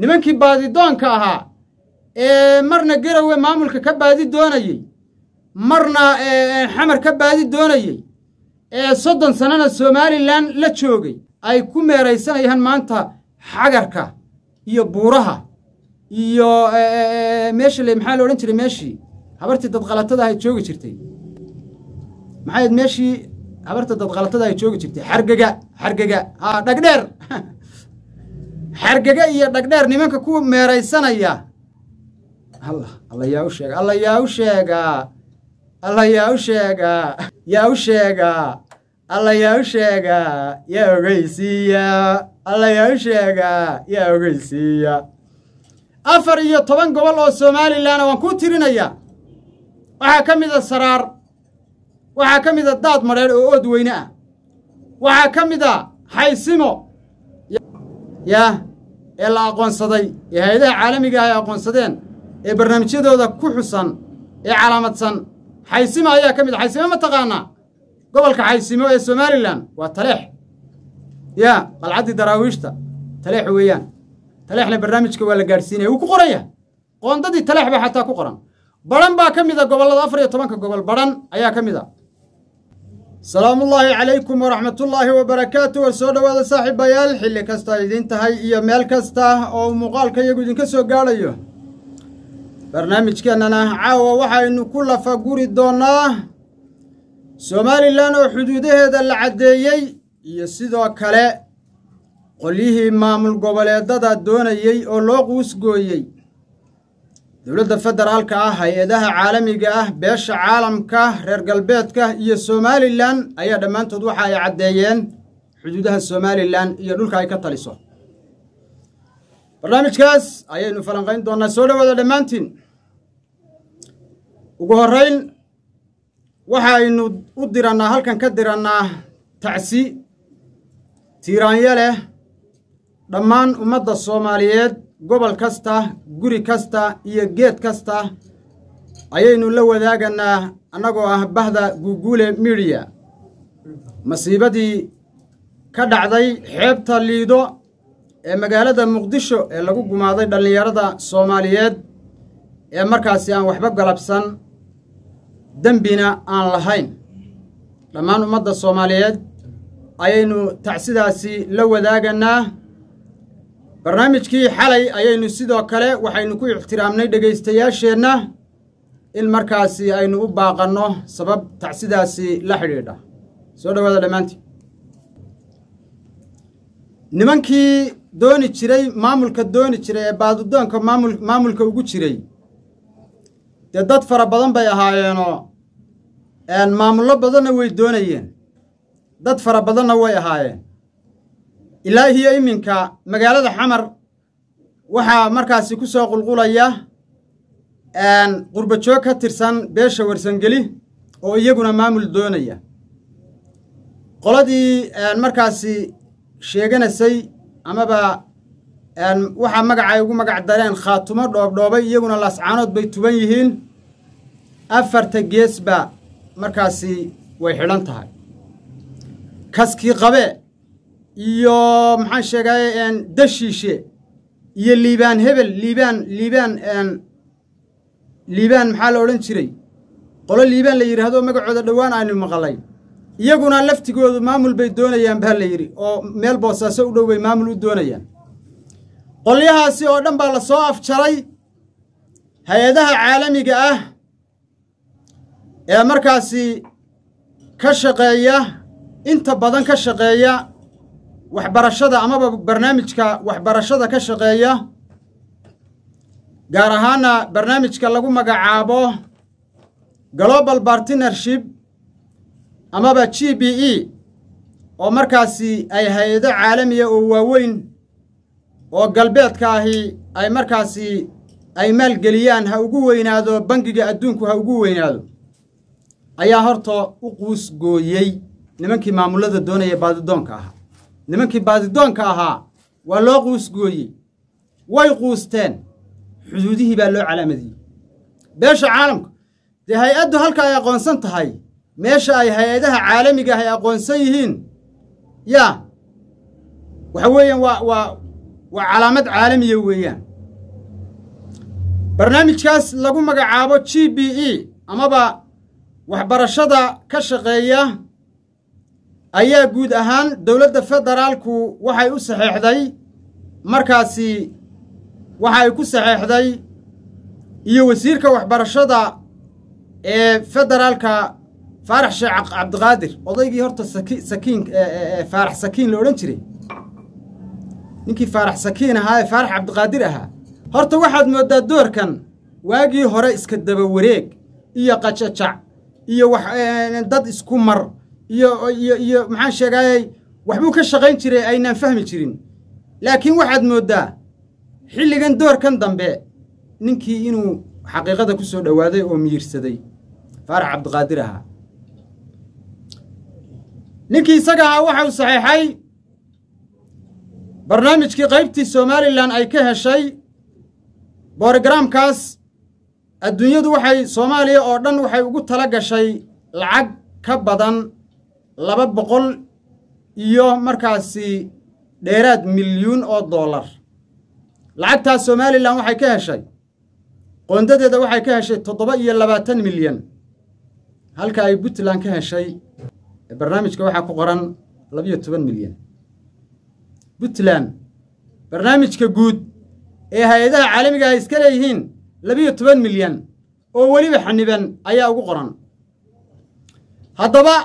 nimankii baadidoonka ahaa ee marna garowe maamulka ka baadi doonayey marna xamar ka baadi doonayey ee soddon sannana somalilan la joogay ay ku meeraysanayaan maanta xagarka iyo buuraha iyo meesha le maxaa la odhan jiray meeshii habartii dadqalatada ahay joogi jirtay maxay ayd meeshii habarta dadqalatada ay joogi jirtay xargega xargega haa dhagdheer xargega iyo dhagdheer nimanka ku meeraysanaya alla alla yaa u sheega alla yaa u sheegaa alla yaa u sheegaa yaa u sheegaa alla yaa u sheegaa yaa ogeysiiya alla yaa u sheegaa yaa ogeysiiya afar iyo toban gobol oo somalilanna waan kuu tirinayaa waxaa ka mid a saraar waxaa ka mid a daad madheer oo ood weyne ah waxaa ka mid a xaysimo yaa ee la aqoonsaday ee hay-adaha caalamiga ah ay aqoonsadeen ee barnaamijyadooda ku xusan ee calaamadsan xaysimo ayaa ka mid a xaysimo ma taqaanaa gobolka xaysimo ee somalilan waa taleex yaa qalcaddii daraawiishta taleex weeyaan taleexna barnaamijka waa la gaadhsiinaya wuu ku qoranya qoondadii taleex baa xataa ku qoran badhan baa ka mid a gobollada afar iyo tobanka gobol badhan ayaa ka mid a salaamullaahi calaykum waraxmatullaahi wabarakaatu war soo dhowaada saaxiibayaal xilli kasta ay idiin tahay iyo meel kasta oo muuqaalka iyagu idinka soo gaadhayo barnaamijkeennana caawa waxaynu ku lafa guri doonnaa somalilan oo xuduudaheeda la caddeeyey iyo sidoo kale qolyihii maamul goboleedada doonayey oo loo quusgooyey dowladda federaalka ah hay-adaha caalamiga ah beesha caalamka reer galbeedka iyo somalilan ayaa dhammaantood waxa ay caddeeyeen xuduudaha somalilan iyo dhulka ay ka taliso barnaamijkaas ayaynu falanqayn doonnaa soo dhowaada dhammaantiin ugu horrayn waxaynu u dirannaa halkan ka dirannaa tacsi tiiraanyo leh dhammaan ummadda soomaaliyeed gobol kasta guri kasta iyo geed kasta ayaynu la wadaagannaa annagoo ah bahda guuguule midiya masiibadii ka dhacday xeebta liido ee magaalada muqdisho ee lagu gumaaday dhallinyarada soomaaliyeed ee markaasi aan waxba galabsan dembina aan lahayn dhammaan ummadda soomaaliyeed ayaynu tacsidaasi la wadaagannaa barnaamijkii xalay ayaynu sidoo kale waxaynu ku ixtiraamnay dhegaystayaasheenna in markaasi aynu u baaqanno sabab tacsidaasi la xidhiidha soo dhowaada dhammaantii nimankii dooni jiray maamulka dooni jiray ee baadidoonka maamul maamulka ugu jiray dee dad fara badan bay ahaayeenoo maamullo badanna way doonayeen dad fara badanna way ahaayeen ilaa iyo iminka magaalada xamar waxaa markaasi ku soo qulqulaya qurbajoog ka tirsan beesha warsangeli oo iyaguna maamul doonaya qoladii markaasi sheeganaysay amaba waxaa magacay ugu magac dareen khaatumo dhoobdhoobay iyaguna laascaanood bay tuban yihiin afarta geesba markaasi way xidhan tahay kaskii qabe iyo maxaan sheegay dashiishe iyo liibaan hebel liibaan liibaan liibaan maxaa la odhan jiray qolo liibaan la yidhaahdo magacooda dhowaan aynu maqalay iyaguna laftigoodu maamul bay doonayaan baa la yidhi oo meel boosaaso u dhow bay maamul u doonayaan qolyahaasi oo dhan baa la soo afjaray hay-adaha caalamiga ah ee markaasi ka shaqeeya inta badan ka shaqeeya waxbarashada amaba barnaamijka waxbarashada ka shaqeeya gaar ahaana barnaamijka lagu magacaabo global partnership amaba g b e oo markaasi ay hay-ado caalamiya oo waaweyn oo galbeedka ahi ay markaasi ay maalgeliyaan ha ugu weynaado bangiga adduunku ha ugu weynaado ayaa horta u quus gooyey nimankii maamullada doonaya baadidoonka ahaa nimankii baadidoonka ahaa waa loo quusgooyey way quusteen xuduudihii baa loo calaamadiyey beesha caalamka dee hay-addu halka ay aqoonsan tahay meesha ay hay-adaha caalamiga ah ay aqoonsan yihiin yaa waxa weeyaan waa waa waa calaamad caalamiya weeyaan barnaamijkaas lagu magacaabo g b e amaba waxbarashada ka shaqeeya ayaa guud ahaan dowladda federaalku waxay u saxeexday markaasi waxa ay ku saxeexday iyo wasiirka waxbarashada ee federaalka faarax sheekh cabdiqaadir odaygii horta saki sakiin faarax sakiin la odhan jiray ninkii faarax sakiin ahaa ee faarax cabdiqaadir ahaa horta waxaad mooddaa doorkan waagii hore iska daba wareeg iyo qajajac iyo wax dad isku mar iyo iyo iyo maxaan sheegaayey waxbuu ka shaqayn jiray aynaan fahmi jirin laakiin waxaad mooddaa xilligan doorkan dambe ninkii inuu xaqiiqada ku soo dhowaaday oo miyirsaday faarax cabdiqaadir ahaa ninkii isaga ahaa waxa uu saxeexay barnaamijkii qaybtii somalilan ay ka heshay borogaraamkaas adduunyadu waxay soomaaliya oo dhan waxay ugu tala gashay lacag ka badan laba boqol iyo markaasi dheeraad milyuun oo dollar lacagtaas somalilan waxay ka heshay qoondadeeda waxay ka heshay toddoba iyo labaatan milyan halka ay puntland ka heshay barnaamijka waxaa ku qoran labiyo toban milyan puntland barnaamijka guud ee hay-adaha caalamiga ay iska leeyihiin labiyo toban milyan oo weliba xaniban ayaa ugu qoran haddaba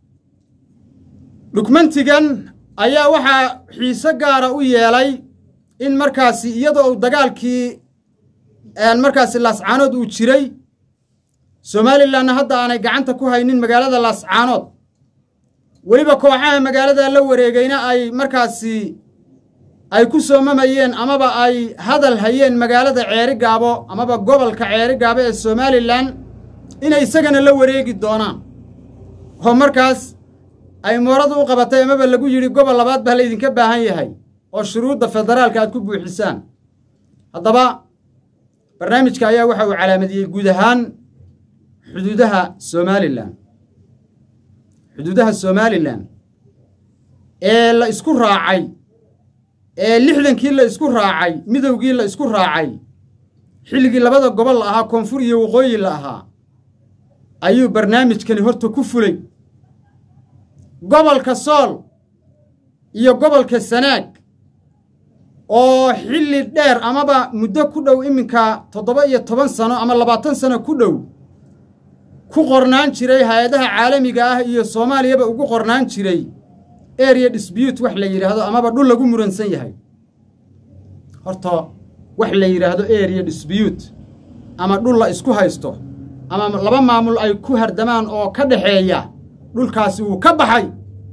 dhugmantigan ayaa waxaa xiise gaara u yeelay in markaasi iyadoo uu dagaalkii markaasi laascaanood uu jiray somalilanna hadda aanay gacanta ku haynin magaalada laascaanood weliba kooxaha magaalada la wareegayna ay markaasi ay ku soomamayeen amaba ay hadal hayeen magaalada ceeri gaabo amaba gobolka ceeri gaabo ee somalilan inay isagana la wareegi doonaan oo markaas ay mooradu u qabatay amaba lagu yidhi gobol labaad baa laydinka baahan yahay oo shuruudda federaalka aad ku buuxisaan haddaba barnaamijka ayaa waxa uu calaamadiyey guud ahaan xuduudaha somalilan xuduudaha somalilan ee la isku raacay ee lixdankii la isku raacay midowgii la isku raacay xilligii labada gobol la ahaa koonfur iyo waqooyi la ahaa ayuu barnaamijkani horta ku fulay gobolka sool iyo gobolka sanaag oo xilli dheer amaba muddo ku dhow iminka toddoba iyo toban sano ama labaatan sano ku dhow ku qornaan jiray hay-adaha caalamiga ah iyo soomaaliyaba ugu qornaan jiray area dispute wax la yidhaahdo amaba dhul lagu muransan yahay horta wax la yidhaahdo area dispute ama dhul la isku haysto ama laba maamul ay ku hardamaan oo ka dhaxeeya dhulkaasi wuu ka baxay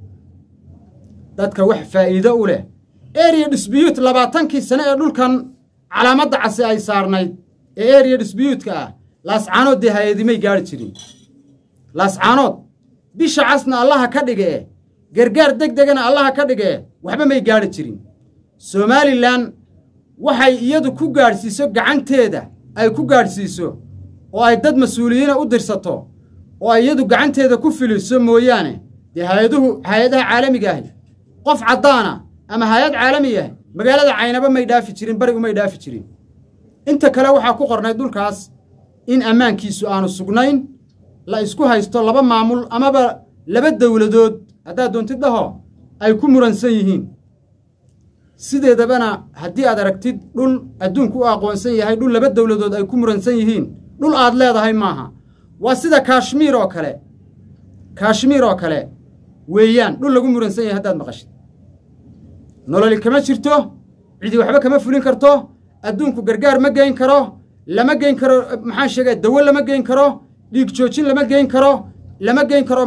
dadka wax faa'iido u leh area dispute labaatankii sane ee dhulkan calaamadda casi ay saarnayd ee area dispute-ka ah laascaanood dee hay-adimay gaari jirin laascaanood bisha casna allaha ka dhige e gargaar deg degana allaha ka dhige e waxba may gaadhi jirin somalilan waxay iyadu ku gaadhsiiso gacanteeda ay ku gaadhsiiso oo ay dad mas-uuliyiina u dirsato oo ay iyadu gacanteeda ku filiso mooyaane dee hay-aduhu hay-adaha caalamiga ahi qof caddaana ama hay-ad caalami ah magaalada caynaba may dhaafi jirin bari umay dhaafi jirin inta kale waxaa ku qornay dhulkaas in ammaankiisu aanu sugnayn la isku haysto laba maamul amaba laba dowladood haddaad doontid dhaho ay ku muransan yihiin sideedabana haddii aad aragtid dhul adduunku u aqoonsan yahay dhul laba dowladood ay ku muransan yihiin dhul aad leedahay maaha waa sida kaashmiir oo kale kaashmiir oo kale weeyaan dhul lagu muransan yahay haddaad maqashid nololi kama jirto cidi waxba kama fulin karto adduunku gargaar ma geyn karo lama geyn karo maxaan sheegay dawo lama geyn karo dhiig joojin lama geyn karo lama geyn karo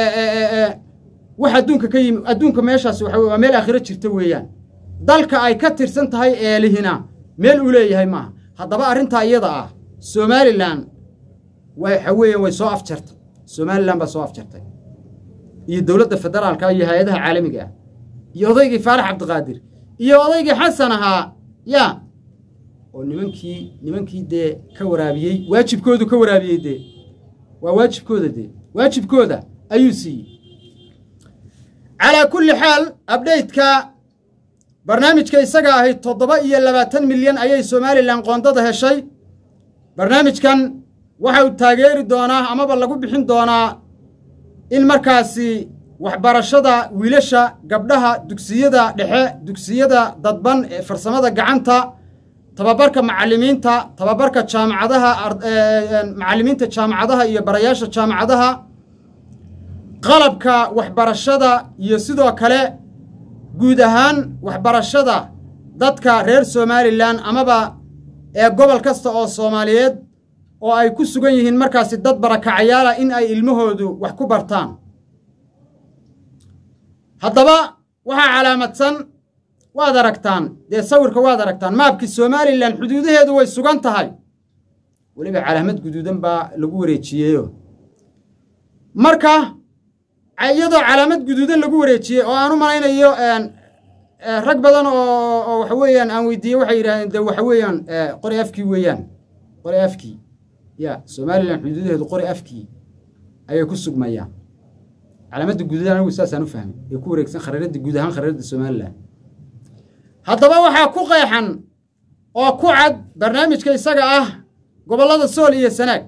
wax adduunka ka yimi adduunka meeshaas waxa waa meel aakhiro jirta weeyaan dalka ay ka tirsan tahay eelihina meel uu leeyahay maaha haddaba arrintaa iyada ah somalilan waxa weeyaan way soo afjartay somalilan baa soo afjartay iyo dowladda federaalka iyo hay-adaha caalamiga ah iyo odaygii faarax cabdiqaadir iyo odaygii xasan ahaa yaa oo nimankii nimankii dee ka waraabiyey waajibkoodu ka waraabiyey dee waa waajibkooda dee waajibkooda ayuu siiyey calaa kulli xaal abdhaytka barnaamijka isaga ahi toddoba iyo labaatan milyan ayay somalilan qoondada heshay barnaamijkan waxa uu taageeri doonaa amaba lagu bixin doonaa in markaasi waxbarashada wiilasha gabdhaha dugsiyada dhexe dugsiyada dadban ee farsamada gacanta tababarka macallimiinta tababarka jaamacadaha macallimiinta jaamacadaha iyo barayaasha jaamacadaha qalabka waxbarashada iyo sidoo kale guud ahaan waxbarashada dadka reer somalilan amaba ee gobol kasta oo soomaaliyeed oo ay ku sugan yihiin markaasi dad barakacayaala in ay ilmahoodu wax ku bartaan haddaba waxaa calaamadsan waad aragtaan dee sawirka waad aragtaan maabkii somalilan xuduudaheedu way sugan tahay weliba calaamad guduudan baa lagu wareejiyeyo marka iyadoo calaamad guduudan lagu wareejiyey oo aan u malaynayo rag badan oo waxa weeyaan aan weydiiyey waxay yidhahdeen de waxa weeyaan qori afkii weeyaan qori afkii ya somalilan xuduudaheedu qori afkii ayay ku sugmayaan calaamadda guduudan anigu saasaan u fahmay ee ku wareegsan khariiradda guud ahaan khariiradda somalilan haddaba waxaa ku qeexan oo ku cad barnaamijka isaga ah gobollada sool iyo sanaag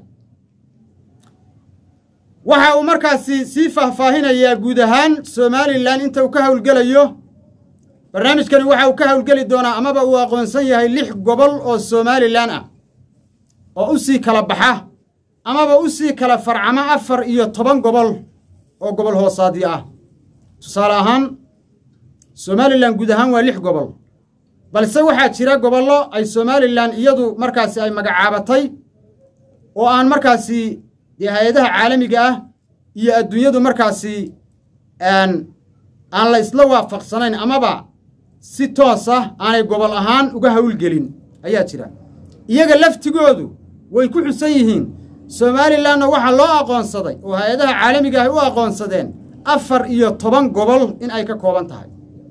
waxa uu markaasi sii faahfaahinayaa guud ahaan somalilan inta uu ka howlgelayo barnaamijkani waxa uu ka howlgeli doonaa amaba uu aqoonsan yahay lix gobol oo somalilan ah oo u sii kala baxa amaba u sii kala farcama afar iyo toban gobol oo gobol hoosaadyo ah tusaale ahaan somalilan guud ahaan waa lix gobol balse waxaa jira gobollo ay somalilan iyadu markaasi ay magacaabatay oo aan markaasi dee hay-adaha caalamiga ah iyo adduunyadu markaasi aan la isla waafaqsanayn amaba si toos ah aanay gobol ahaan uga howlgelin ayaa jira iyaga laftigoodu way ku xusan yihiin somalilanna waxaa loo aqoonsaday oo hay-adaha caalamiga ahy u aqoonsadeen afar iyo toban gobol in ay ka kooban tahay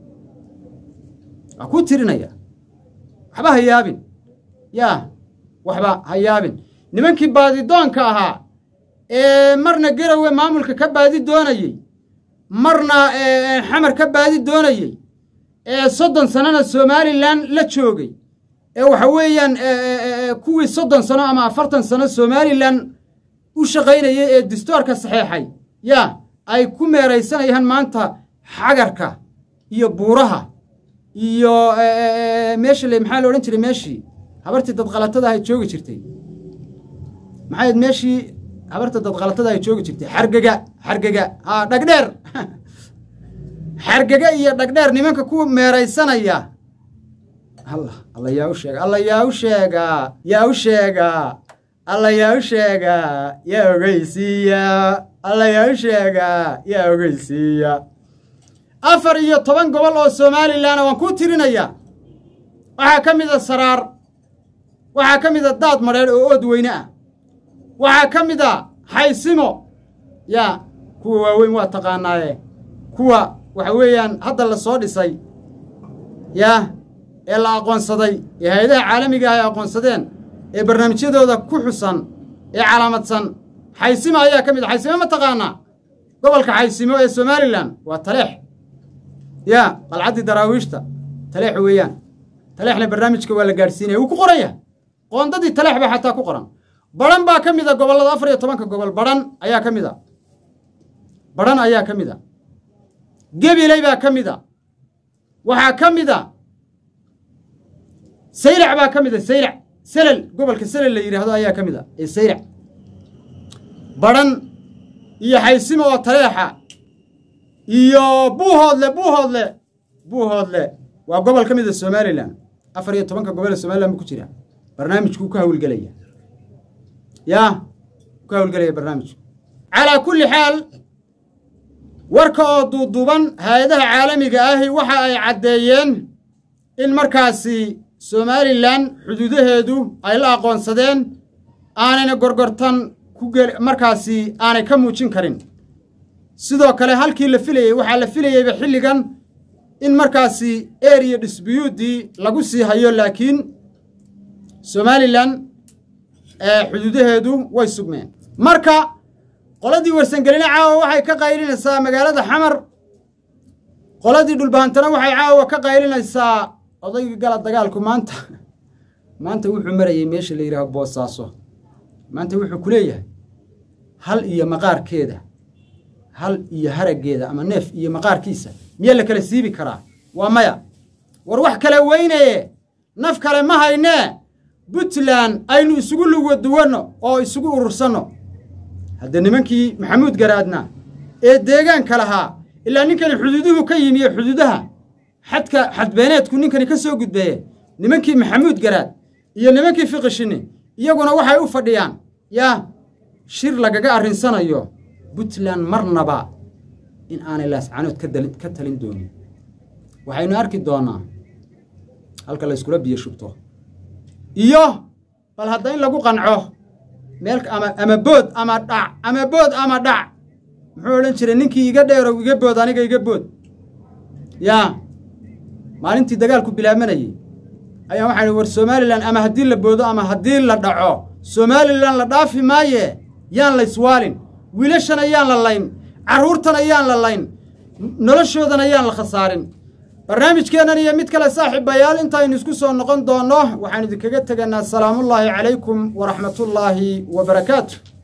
waa kuu tirinaya waxba ha yaabin yaa waxba ha yaabin nimankii baadidoonka ahaa ee marna garowe maamulka ka baadi doonayey marna xamar ka baadi doonayey ee soddon sanona somalilan la joogay ee waxa weeyaan kuwii soddon sano ama afartan sano somalilan u shaqaynayay ee distoorka saxeexay yaa ay ku meeraysanayaan maanta xagarka iyo buuraha iyo meesha le maxaa la odhan jiray meeshii habartii dadqalatada ay joogi jirtay maxayd meeshii habarta dadqalatada ay joogi jirtay xargega xargega haa dhagdheer xargega iyo dhagdheer nimanka ku meeraysanaya alla alla yaa u sheega alla yaa u sheegaa yaa u sheegaa alla yaa u sheegaa yaa ogeysiiya alla yaa u sheegaa yaa ogeysiiya afar iyo toban gobol oo somalilan waan kuu tirinaya waxaa ka mid a saraar waxaa ka mid a daad madheedh oo ood weyne ah waxaa ka mid a xaysimo yaa kuwa waaweyn waa taqaanaaye kuwa waxa weeyaan hadda la soo dhisay yaa ee la aqoonsaday ee hay-adaha caalamiga ah ay aqoonsadeen ee barnaamijyadooda ku xusan ee calaamadsan xaysimo ayaa ka mid a xaysimo ma taqaanaa gobolka xaysimo ee somalilan waa taleex yaa qalcaddii daraawiishta taleex weeyaan taleexna barnaamijka waa la gaadhsiinaya wuu ku qoranya qoondadii taleex baa xataa ku qoran baran baa ka mid a gobollada afar iyo tobanka gobol baran ayaa ka mid a baran ayaa ka mid a gebiley baa ka mid a waxaa ka mid a saylac baa ka mid a saylac selel gobolka selel la yidhaahdo ayaa ka mid a ee saylac baran iyo xaysimo oo taleexa iyo buuhoodle buuhoodle buuhoodle waa gobol ka mid a somalilan afar iyo tobanka gobol ee somalilan buu ku jira barnaamijkuu ka hawlgelaya yaa ka hawlgelaya barnaamijku calaa kulli xaal warka oo duuduuban hay-adaha caalamiga ahi waxa ay caddeeyeen in markaasi somalilan xuduudaheedu ay la aqoonsadeen aanayna gorgortan ku gel markaasi aanay ka muujin karin sidoo kale halkii la filayey waxaa la filayeyba xilligan in markaasi eriya disbiyuuddii lagu sii hayo laakiin somalilan xuduudaheedu way sugmeen marka qoladii warsangeline caawa waxay ka qaylinaysaa magaalada xamar qoladii dhulbahantana waxay caawa ka qaylinaysaa odaygii gala dagaalku maanta maanta wuxuu marayay meesha la yidhaaho boosaaso maanta wuxuu ku leeyahay hal iyo maqaarkeeda hal iyo haraggeeda ama neef iyo maqaarkiisa miyaa la kala siibi karaa waa maya war wax kale weynaye naf kale ma haynee puntland aynu isugu luwaduwanno oo isugu urursanno hadda nimankii maxamuud garaadna ee deegaanka lahaa ilaa ninkani xuduuduhu ka yimi ee xuduudaha xadka xadbeeneedku ninkani ka soo gudbeeye nimankii maxamuud garaad iyo nimankii fiqishini iyaguna waxay u fadhiyaan yaa shir lagaga arrinsanayo puntland marnaba in aanay laascanood ka talin doonin waxaynu arki doonnaa halka layskula biyo shubto iyo bal hadda in lagu qanco meel ama ama bood ama dhac ama bood ama dhac muxuu odhan jiray ninkii iga dheerow iga bood aniga iga bood yaa maalintii dagaalku bilaabanayey ayaa waxaan war somalilan ama haddii la boodo ama haddii la dhaco somalilan la dhaafi maaye yaan la iswaalin wiilashana yaan la layn carruurtana yaan la layn noloshoodana yaan la khasaarin barnaamijkeennan iyo mid kale saaxiibayaal intaynu isku soo noqon doonno waxaan idinkaga tegaynaa salaamullaahi calaykum waraxmatullaahi wa barakaatu